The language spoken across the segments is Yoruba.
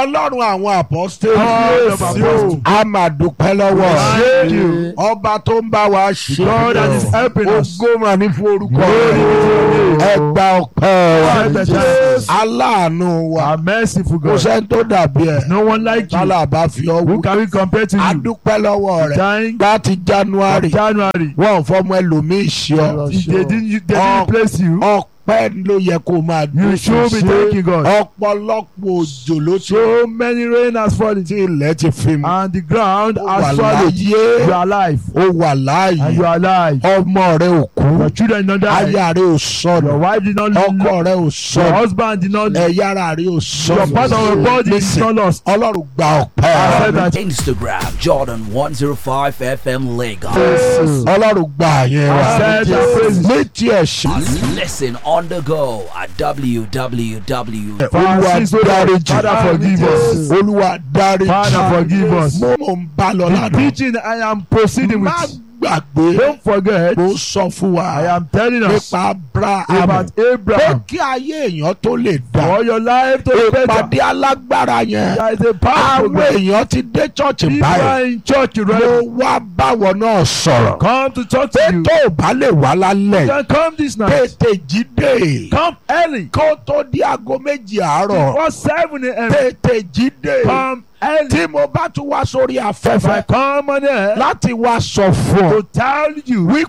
ọlọ́run àwọn apọ́sítélì God of apostles. a máa dúpẹ́ lọ́wọ́ Thank rẹ̀. you. ọba tó ń bá wa ṣe God that is helping us. ogó mà ní fún orúkọ Glory be to your rẹ̀ name. ẹ gba ọpẹ́ wa Accept the thanks. aláàánú wa Our merciful kò God. sẹ́ni tó dàbí ẹ̀ No one like you. tálà bá fi ọ́ Who wú can we compare to a you? dúpẹ́ lọ́wọ́ rẹ̀ Thank láti january January. wọ́n ò fọmọ ẹlòmíì ṣe ọ́ If they didn't, they Oh. didn't place you. ọpẹ́ ló yẹ kó máa You should be thanking God. ọ̀pọ̀lọpọ̀ òjò ló ti So many rain has fallen. tí ilẹ̀ ti fi mu And the ground Ó wà has swallowed. You láàyè are alive. ó wà And you láàyè are alive. ọmọ rẹ ò kú Your children did not die. aya rẹ ò Your sọnù wife did not ọkọ lose. rẹ ò Your sọnù husband did not lose. ẹ̀yà ara rẹ ò Your sọnù part of your body is Listen, not lost. ọlọ́run gba ọpẹ́ I said rẹ that. Instagram Jordan 105 FM Lagos. ọlọ́run gba àyẹn I wa said that praises. ní tiẹ̀ ṣe Listen on the go at www. olúwa Francis, oh Lord, dáríjì Father forgive us. olúwa dáríjì Father forgive us. mo mò ń bá lọ The lánàá preaching I am proceeding má with. gbàgbé Don't forget. mo sọ fún wa I am telling us nípa abraham about pé Abraham. kí ayé èèyàn tó lè dá For your life to be better. ìpàdé alágbára yẹn There is a power àwọn program. èèyàn ti dé chọ́ọ̀chì People báyìí are in church mo already. wá báwọn náà sọ̀rọ̀ Come to talk pé to you. tó o bá lè wá lálẹ́ You can come this night. tètè jí dé Come early. kó tó di aago méjì àárọ̀ Before 7 a.m. tètè jí dé Come early. tí mo bá tún wá sórí If I afẹ́fẹ́ come on air láti wá sọ fún ọ to tell you wípé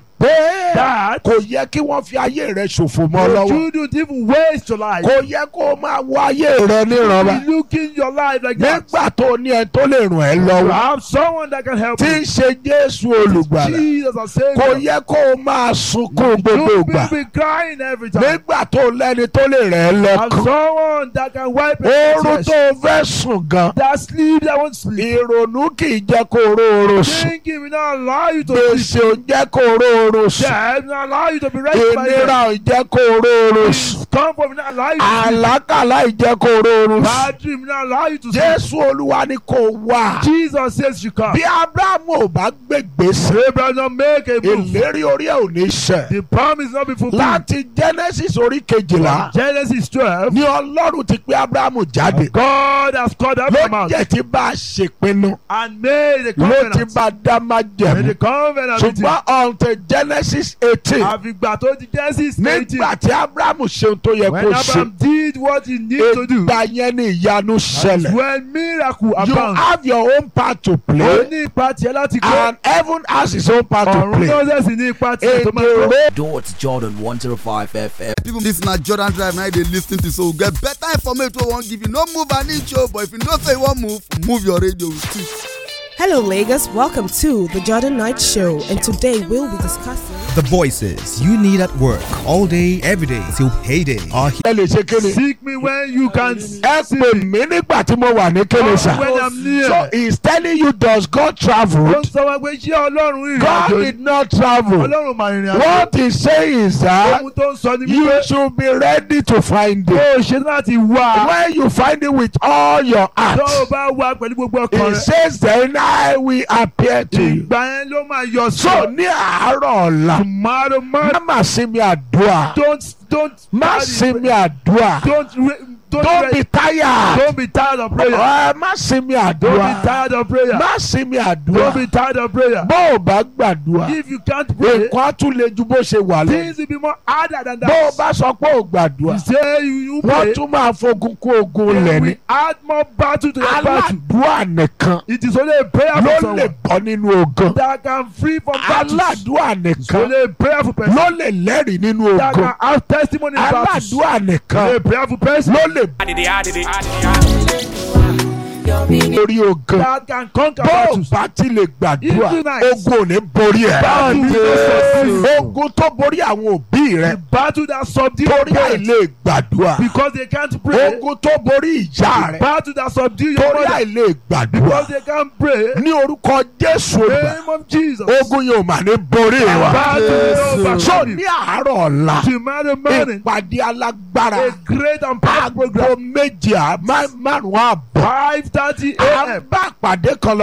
that kò yẹ kí wọ́n fi ayé rẹ ṣòfò mọ́ you lọ́wọ́ shouldn't even waste your life. kò yẹ kó o máa wo ayé rẹ níranba Be looking your life like that. nígbà tó ní ẹ tó lè ràn ẹ́ You lọ́wọ́ have someone that can help tí you. ń ṣe Jésù olùgbàlà Jesus and kò Savior. yẹ kó o máa sunkún gbogbo You ìgbà will be crying every time. nígbà tó lẹ́ni tó lè rẹ̀ ẹ́ And lẹ́kàn someone that can wipe oorun away tó tears. o fẹ́ sùn gan That sleep that won't sleep. ìrònú kì í jẹ́ kó o róorun sùn Thinking will not allow you to sleep. gbèsè ò jẹ́ kó o róorun sùn Death will not allow you to be rested by ìnira death. ò jẹ́ kó o róorun sùn Comfort will not allow you to sleep. àlákàlà ì jẹ́ kó o róorun sùn Bad dream will not allow you to sleep. Jésù Olúwa ni kò wá Jesus says you come. bí Ábúráhámù ò bá gbégbèsè Abraham not make a move. ìlérí orí ẹ̀ ò ní ṣẹ The promise not be fulfilled. láti Genesis orí kejìlá Genesis 12. ni Ọlọ́run ti pé Ábúráhámù jáde God has called ló Abraham out jẹ́ ti bá a ṣèpinnu and made a ló ti covenant. bá a dá Made májẹ̀mú a covenant with him. ṣùgbọ́n until Genesis eighteen Àfìgbà tó di Genesis 18. nígbà tí Ábúráhámù ṣe ohun tó yẹ When kó ṣe Abraham did what he needed to do. ìgbà yẹn ni ìyanu ṣẹlẹ̀ When miracle you abound. have your own part to Ó play ní ipa tiẹ̀ láti kó. and heaven has his own part to Ọ̀run play náà sì ní ipa tiẹ̀ in tó the máa kó. road Dot Jordan 105 FM. people this na jordan drive na you dey lis ten to so we get better information wey we wan give you no move an inch o but if you know say you wan move move your radio with it. Hello, Lagos. Welcome to the Jordan Knight Show, and today we'll be discussing. The voices you need at work all day, every day till payday are here. ẹ lè ṣe kéde Seek me when you can ẹ pè mí nígbà tí mo wà ní kéde sà When I'm near. so he is telling you does God Ó travel ń sọ wá pé ṣé Ọlọ́run rìnrìn God àjò did not travel Ọlọ́run máa rìnrìn àjò. what he say is that Ohun tó ń sọ ni you wípé should be ready to find it ó ṣe láti wá. when you find it with all your heart Tó o bá wá pẹ̀lú gbogbo ọkàn he rẹ̀. says then I will appear to you Ìgbà yẹn ló máa yọ so sọ. ní àárọ̀ ọ̀la Tomorrow má man má sinmi àdúrà don't don't má sinmi àdúrà don't re- don't don't be re- tired don't be tired of prayer. ẹ má sinmi Don't be àdúrà tired of prayer. má sinmi Don't be àdúrà tired of prayer. bó o bá gbàdúrà If you can't pray, nǹkan á tún le ju bó ṣe wà lọ things will be more harder than bó o that. bá sọ pé o gbàdúrà You say you you wọ́n pray, tún máa fogun kún ogun lẹ̀ then ni we add more battle to your battle. aládùúà nìkan It is only a prayer ló for lè someone bọ́ nínú ogun that can free from battles. aládùúà It's nìkan only a prayerful person ló lè lẹ́rìí nínú that ogun can have testimony in battles. aládùúà Only nìkan a prayerful person ló lè borí ogun that can conquer bó o battles. bá ti lè gbàdúrà Even night. ogun ò ní borí ẹ̀ Battle ogun tó borí àwọn òbí rẹ The battle that subdue torí your parents àìlè gbàdúrà because they can't pray. ogun tó borí ìyá The rẹ battle that subdue your torí mother àìlè gbàdúrà because they can't pray. ní orúkọ Jésù In the olùgbà name of Jesus. ogun yóò mà ní borí wa Battle will not so overcome ní you. àárọ̀ ọ̀la Tomorrow morning, ìpàdé alágbára a great and powerful aago program. méje à- má- márùn-ún àbọ̀ Five thirty à ń a.m. bá àpàdé kan lọ